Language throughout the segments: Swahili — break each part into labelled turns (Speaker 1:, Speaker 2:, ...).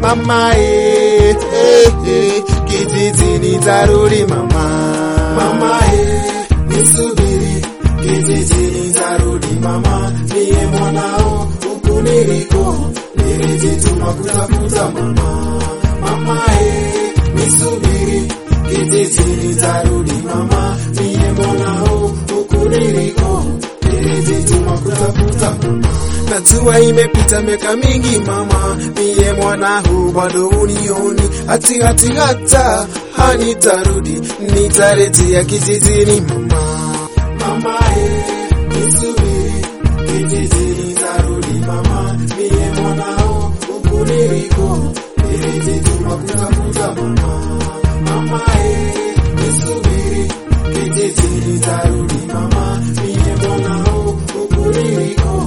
Speaker 1: mama eh, eh, eh, kijijini tarudi mama mama eh, nisubiri kijijini tarudi mama niye mwanao huku niliko nilijituma kutafuta mama mama eh, nisubiri kijijini tarudi mama niye mwanao huku niliko nilijituma kutafuta mama najua imepita miaka mingi mama, niye mwanao bado unioni, hati hati hata hanitarudi, nitarejea kijijini mama. Mama eh, nisubiri kijijini tarudi mama, niye mwanao huku niliko, nilijituma kutafuta mama. Mama eh, nisubiri kijijini tarudi mama, niye mwanao huku niliko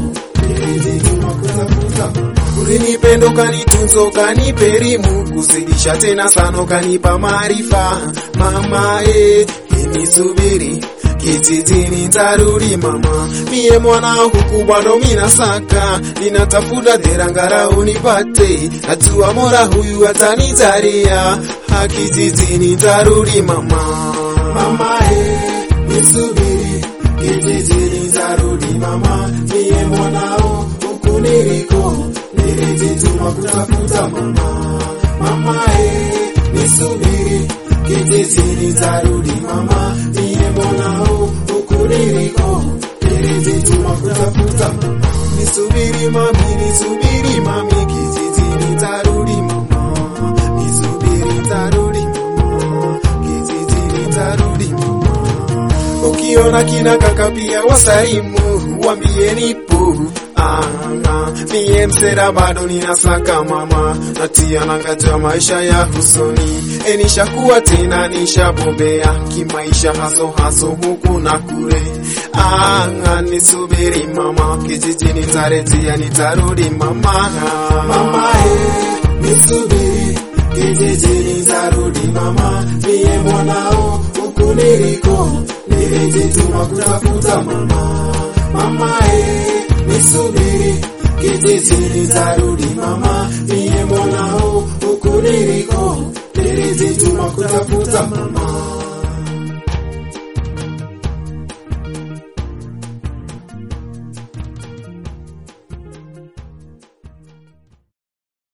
Speaker 1: ulinipenda ukanitunza ukanipa elimu kuzidisha tena sana ukanipa maarifa mama e inisubiri kijijini tarudi mama mie mwana huku bado minasaka ninatafuta derangara unipate najua mora huyu atanitaria hakijijini tarudi mama mama e nisubiri kijijini tarudi mama mie mwanao huku niliko nilijituma kutafuta mama mama e nisubiri kijijini tarudi mama mie mwanao huku niliko nilijituma kutafuta mama nisubiri mami nisubiri mami kijijini tarudi mama nisubiri tarudi mama kijijini tarudi mama ukiona kina kaka pia wasalimu wambie nipo anga mie msera bado ninasaka mama natia nangaja maisha ya husoni enishakuwa tena nishabobea kimaisha haso haso huku na kure anga nisubiri mama kijijini tarejea nitarudi mama mama eh, nisubiri kijijini tarudi mama mie mwanao huku niliko nilijituma kutafuta mama mama eh, nisubiri kijijini tarudi mama mie mwanao huku niliko nilijituma kutafuta mama